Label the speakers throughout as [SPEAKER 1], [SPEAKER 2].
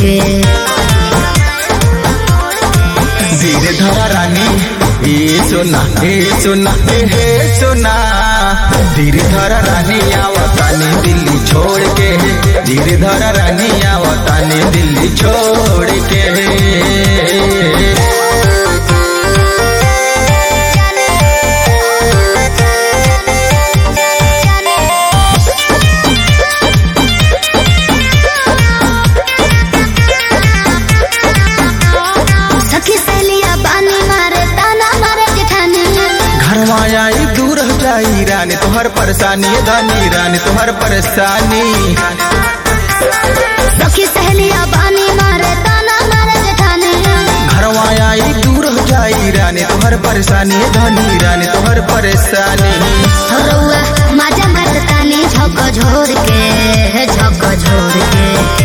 [SPEAKER 1] के
[SPEAKER 2] धीरे धरा रानी ए सोना ए सोना ए हे सोना धीरे धरा रानी आवतानी दिल्ली छोड़ के धीरे धरा रानी आवतानी दिल्ली छोड़ के
[SPEAKER 1] सखी सहेलिया बानी मारे ताना मारे जेठानी
[SPEAKER 2] घरवा आई दूर हो जाई रानी तोहर परेशानी धनी रानी तोहर परेशानी
[SPEAKER 1] सखी सहेलिया बानी मारे ताना मारे जेठानी
[SPEAKER 2] घरवा आई दूर हो जाई रानी तोहर परेशानी धनी रानी तोहर परेशानी
[SPEAKER 1] रउआ माजा मारतानी झक झोर के झक झोर के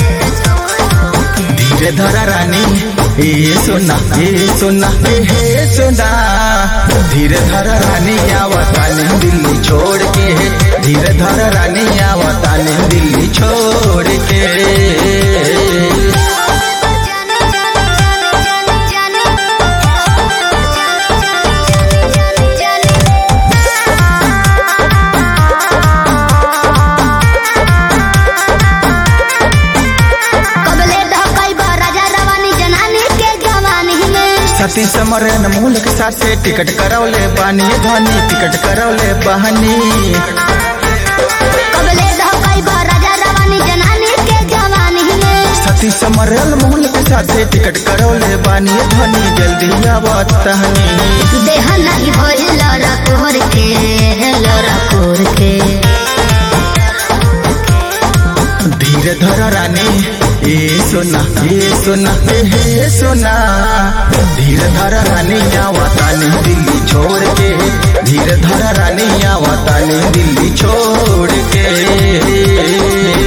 [SPEAKER 2] धीरे धरा रानी ए सोना ए सोना ए हे सोना धीरे धरा रानी आवतानी दिल्ली छोड़ के धीरे धरा रानी आवतानी दिल्ली छोड़ के
[SPEAKER 1] कबले ढकाई बा राजा रवानी जनानी के जवानी में
[SPEAKER 2] सती समरन मूल के साथे टिकट करौले बानी धनी टिकट करौले बहनी
[SPEAKER 1] कबले ढकाई बा राजा रवानी जनानी के जवानी में
[SPEAKER 2] सती समरन मूल के साथे टिकट करौले बानी धनी जल्दी आवतहनी
[SPEAKER 1] देह नहीं भइल लड़ा कोहर के लड़ा कोहर के
[SPEAKER 2] धीरे धर रानी ए सोना ए सोना ए हे सोना धीरे धर रानी आवतानी दिल्ली छोड़ के धीरे धर रानी आवतानी दिल्ली छोड़ के